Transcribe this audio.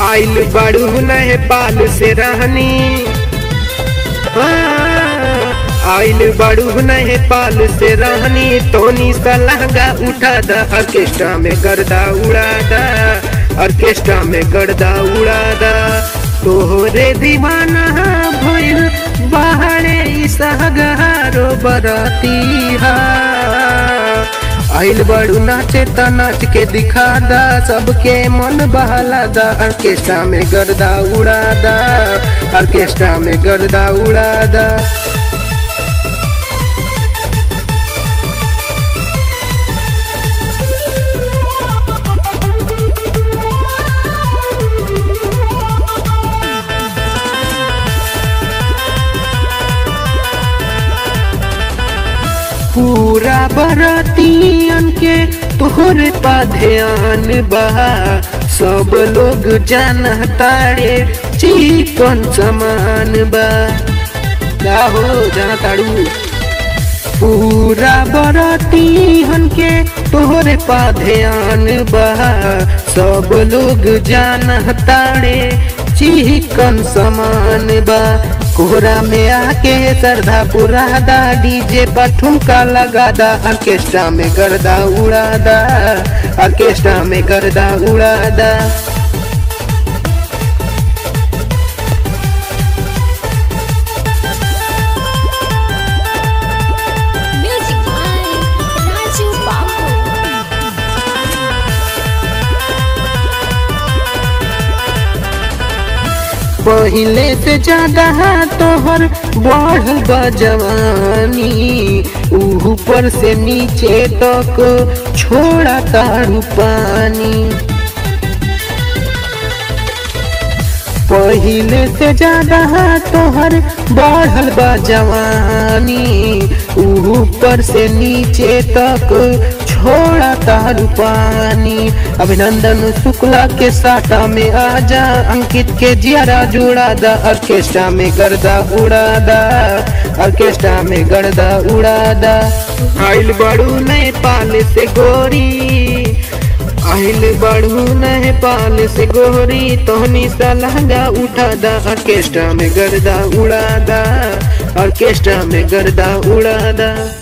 आइल बड़ू नेपाल से रहनी आइल बड़ू नेपाल से रहनी तोनी सलहंगा उठा दा ऑर्केस्ट्रा में गर्दा उड़ा दा ऑर्केस्ट्रा में गर्दा उड़ा दा तोहरे दीवाना भइल बाहरे इसहगारो बरती हा आइल बड़ू नाचे त नाच के दिखा दा सबके मन बहला दा ऑर्केस्ट्रा में गर्दा उड़ा दा ऑर्केस्ट्रा में गर्दा उड़ा दा पूरा बरातियन के तोहरे पा ध्यान बा सब लोग जानतारे चिकन समान बा का हो जानताड़ू पूरा बरातियन के तोहरे पा ध्यान बा सब लोग जानतारे चिकन समान बा कोहरा में आके सरधा पुरा दा डीजे पर ठुमका लगा दा ऑर्केस्ट्रा में गर्दा उड़ा दा ऑर्केस्ट्रा में गर्दा उड़ा दा Music by Raju Babu. पहले से ज्यादा तोहर बढ़ल बा जवानी ऊपर से नीचे तक छोड़ा तारू पानी पहले से ज्यादा तोहर बढ़ल बा जवानी ऊपर से नीचे तक छोड़ा तारू पानी अभिनंदन शुक्ला के साटा में आजा अंकित के जियारा जुड़ा दा ऑर्केस्ट्रा में गर्दा उड़ा दा ऑर्केस्ट्रा में गर्दा उड़ा दा आइल बड़ू नेपाल से गोरी आइल बड़ू नेपाल से गोरी तोहनी सा लहंगा उठा दा ऑर्केस्ट्रा में गर्दा उड़ा दा ऑर्केस्ट्रा में गर्दा उड़ा दा